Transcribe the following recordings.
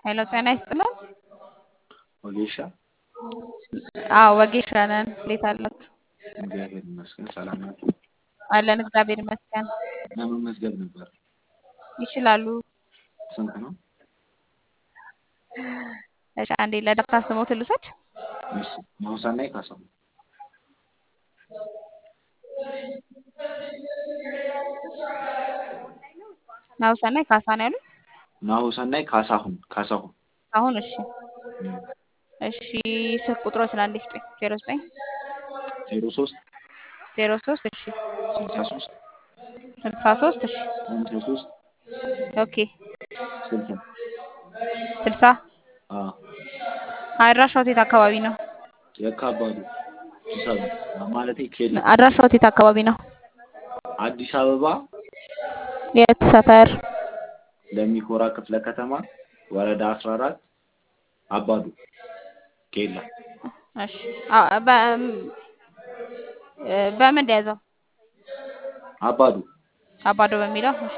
ሄሎ ጤና ይስጥልን። ወጌሻ አዎ ወጌሻ ነን። እንዴት አላችሁ? እግዚአብሔር ይመስገን ሰላም ናችሁ? አለን እግዚአብሔር ይመስገን። ለመመዝገብ ነበር። ይችላሉ። ስንት ነው? እሺ አንዴ ለዳታ ስሞት ልውሰድ። እሺ ማውሳናይ ካሳው ናሁሰናይ ካሳ ነው ያሉት? ናሁሰናይ ካሳሁን ካሳሁን አሁን እሺ እም፣ እሺ ስልክ ቁጥሮችን አንዴ ስጡኝ። ዜሮ ዘጠኝ ዜሮ ሶስት ዜሮ ሶስት እሺ ስልሳ ሶስት ስልሳ ሶስት እሺ ሃምሳ ሶስት ኦኬ ስልሳ ስልሳ አ አድራሻው የት አካባቢ ነው? የካባዱ አዲስ አበባ ማለቴ ኬላ አድራሻው የት አካባቢ ነው? አዲስ አበባ የት ሰፈር? ለሚኮራ ክፍለ ከተማ ወረዳ 14 አባዱ ኬላ እሺ አ በ እ በምን እንደያዘው አባዱ አባዶ በሚለው እሺ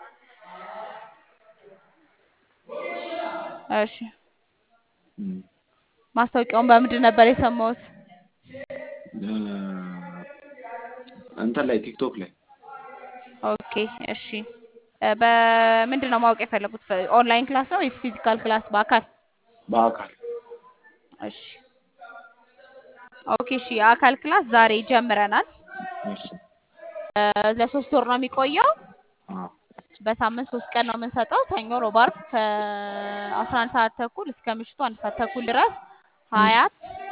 እሺ እም፣ ማስታወቂያውን በምንድን ነበር የሰማሁት? እ፣ እንትን ላይ ቲክቶክ ላይ ኦኬ እሺ እ በምንድን ነው ማወቅ የፈለጉት? ኦንላይን ክላስ ነው ወይስ ፊዚካል ክላስ በአካል? በአካል እሺ ኦኬ እሺ የአካል ክላስ ዛሬ ጀምረናል። እሺ እ ለሶስት ወር ነው የሚቆየው። አ በሳምንት ሶስት ቀን ነው የምንሰጠው። ሰኞ፣ ሮብ፣ ዓርብ ከአስራ አንድ ሰዓት ተኩል እስከ ምሽቱ አንድ ሰዓት ተኩል ድረስ ሀያት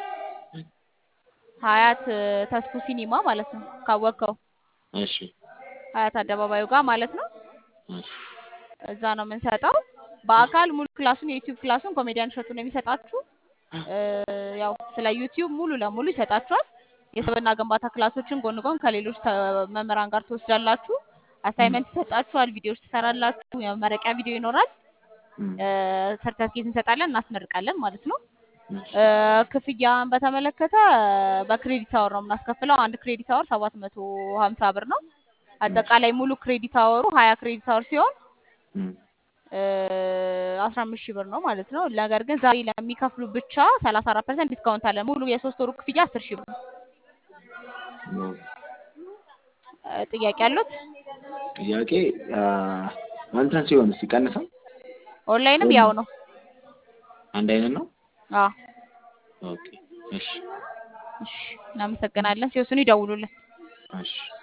ሀያት እ ተስፉ ሲኒማ ማለት ነው ካወቅከው እሺ ሀያት አደባባዩ ጋር ማለት ነው። እሺ እዛ ነው የምንሰጠው። በአካል ሙሉ ክላሱን የዩቲዩብ ክላሱን ኮሜዲያን እሸቱ ነው የሚሰጣችሁ። እ ያው ስለ ዩቲዩብ ሙሉ ለሙሉ ይሰጣችኋል። የስብዕና ግንባታ ክላሶችን ጎን ጎን ከሌሎች ተ- መምህራን ጋር ትወስዳላችሁ። አሳይመንት ይሰጣችኋል። ቪዲዮዎች ትሰራላችሁ። የመመረቂያ ቪዲዮ ይኖራል። እም፣ እ ሰርተፍኬት እንሰጣለን፣ እናስመርቃለን ማለት ነው። እሺ እ ክፍያን በተመለከተ በክሬዲት አወር ነው የምናስከፍለው። አንድ ክሬዲት አወር ሰባት መቶ ሀምሳ ብር ነው። አጠቃላይ ሙሉ ክሬዲት አወሩ ሀያ ክሬዲት አወር ሲሆን እም፣ አስራ አምስት ሺህ ብር ነው ማለት ነው። ነገር ግን ዛሬ ለሚከፍሉ ብቻ ሰላሳ አራት ፐርሰንት ዲስካውንት አለ። ሙሉ የሶስት ወሩ ክፍያ አስር ሺህ ብር ነው። ነው። እ ጥያቄ አሉት? ጥያቄ አ፣ እንትን ሲሆን ሲቀንሳል ኦንላይንም ያው ነው። አንድ አይነት ነው። አዎ ኦኬ እሺ እሺ፣ እናመሰግናለን። ሲወስኑ ይደውሉልን። እሺ